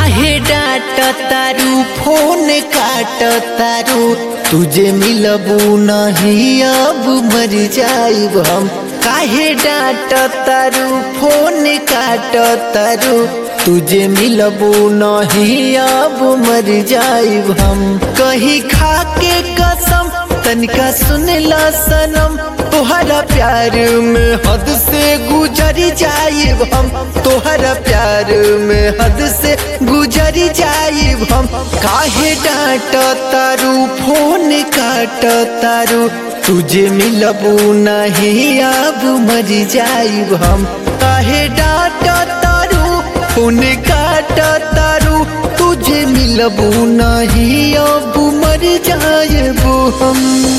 काहे डांट तारू फोन काट तारू तुझे मिलबू नहीं अब मर जाइब हम काहे डांट तारू फोन काट तारू तुझे मिलबू नहीं अब मर जाइब हम कहीं खा के कसम तनिका सुन ला सनम तोहरा प्यार में हद से गुजर जाइब हम तोहरा प्यार में हद से गुजर जाइब हम काहे डांट तारू फोन काट तारू तुझे मिलबू नहीं अब मर जाइब हम काहे डांट तारू फोन काट तारू तुझे मिलबू नहीं अब मर जाइब हम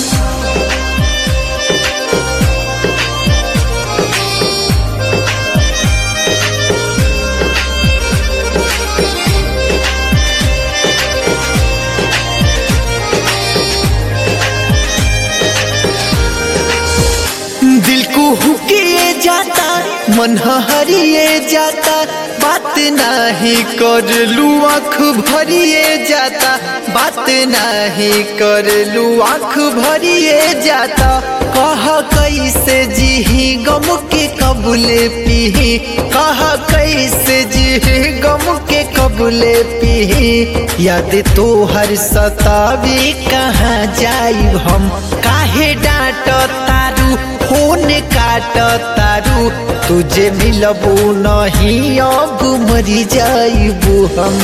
दिल को हुकिए जाता मन हरिए जाता बात नाही कर लू आँख भरिए जाता बात नाही कर लू आँख भरिए जाता कह कैसे जीही गम के कबूले पीही कह कैसे जीही गम के कबूले पीही याद तो हर सतावी कहाँ जाइब हम काहे डांट तारू फोन काट तारू तुझे मिलबू नहीं अब मरी जाइबू हम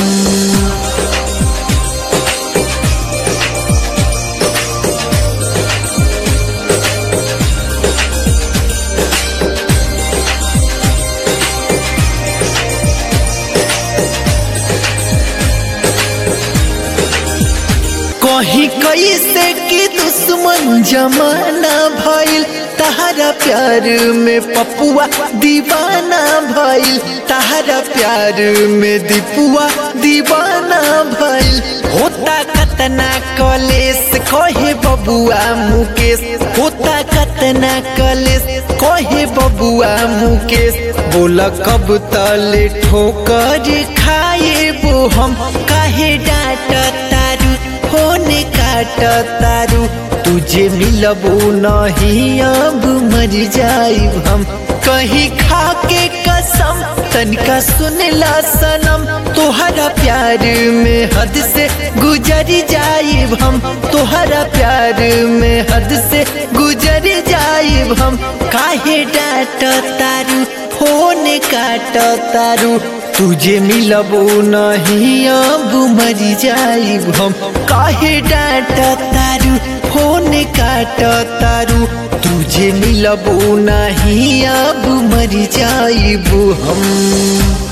कहीं कैसे कि दुश्मन जमाना भइल तहरा प्यार में पपुआ दीवाना भइल तहरा प्यार में दीपुआ दीवाना भइल होता कतना कलेस कहे बबुआ मुकेश होता कतना कलेस कहे बबुआ मुकेश बोला कब तले ठोकर खाए वो हम काहे डांट तारू फोन काट तारू तुझे मिलबू नहीं अब मर जाइब हम कहीं खा के कसम तनिका सुन ला सनम तोहरा प्यार में हद से गुजर जाइब हम तोहरा प्यार में हद से गुजर जाइब हम काहे डांट तारू फोन काट तारू तुझे मिलबू नहीं अब मर जाइब हम काहे डांट तारू फोन काट तारू तुझे मिलबू नहीं अब मर जाइब हम